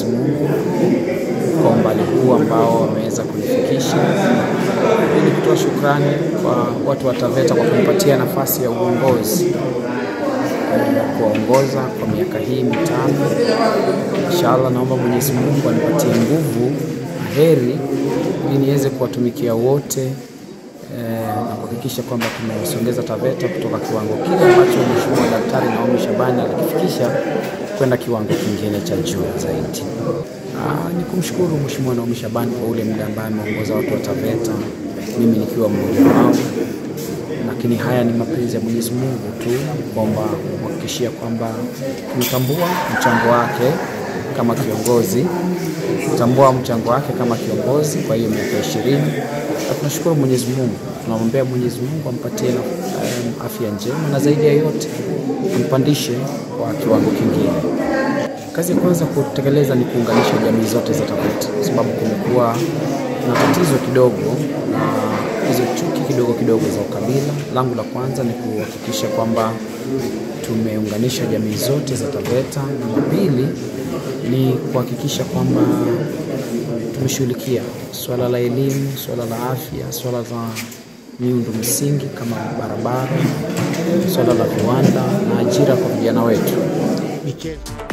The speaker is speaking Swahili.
Mwenyezi Mungu kwa umbali huu ambao wameweza kunifikisha. Ili kutoa shukrani kwa watu wa TAVETA kwa kunipatia nafasi ya uongozi kuwaongoza kwa miaka hii mitano. Inshallah, naomba Mwenyezi Mungu anipatie nguvu na heri ili niweze kuwatumikia wote eh, na kuhakikisha kwamba tumesongeza TAVETA kutoka kiwango kile ambacho Mheshimiwa Daktari Naomi Shabani alikifikisha kwenda kiwango kingine cha juu zaidi. Ah, ni kumshukuru Mheshimiwa Naomi Shabani kwa ule muda ambaye ameongoza watu wa TAVETA, mimi nikiwa mmoja wao lakini haya ni mapenzi ya Mwenyezi Mungu tu kwamba kuhakikishia kwamba tunatambua mchango wake kama kiongozi, kutambua mchango wake kama kiongozi kwa hiyo miaka ishirini, na tunashukuru Mwenyezi Mungu, tunamwombea Mwenyezi Mungu ampatie na um, afya njema na zaidi ya yote ampandishe kwa kiwango kingine. Kazi ya kwanza kutekeleza ni kuunganisha jamii zote za TAVETA kwa sababu kumekuwa na tatizo kidogo na hizo chuki kidogo kidogo za ukabila. Langu la kwanza ni kuhakikisha kwamba tumeunganisha jamii zote za TAVETA, na la pili ni kuhakikisha kwamba tumeshughulikia swala la elimu, swala la afya, swala la miundo msingi kama barabara, swala la viwanda na ajira kwa vijana wetu. Michezo.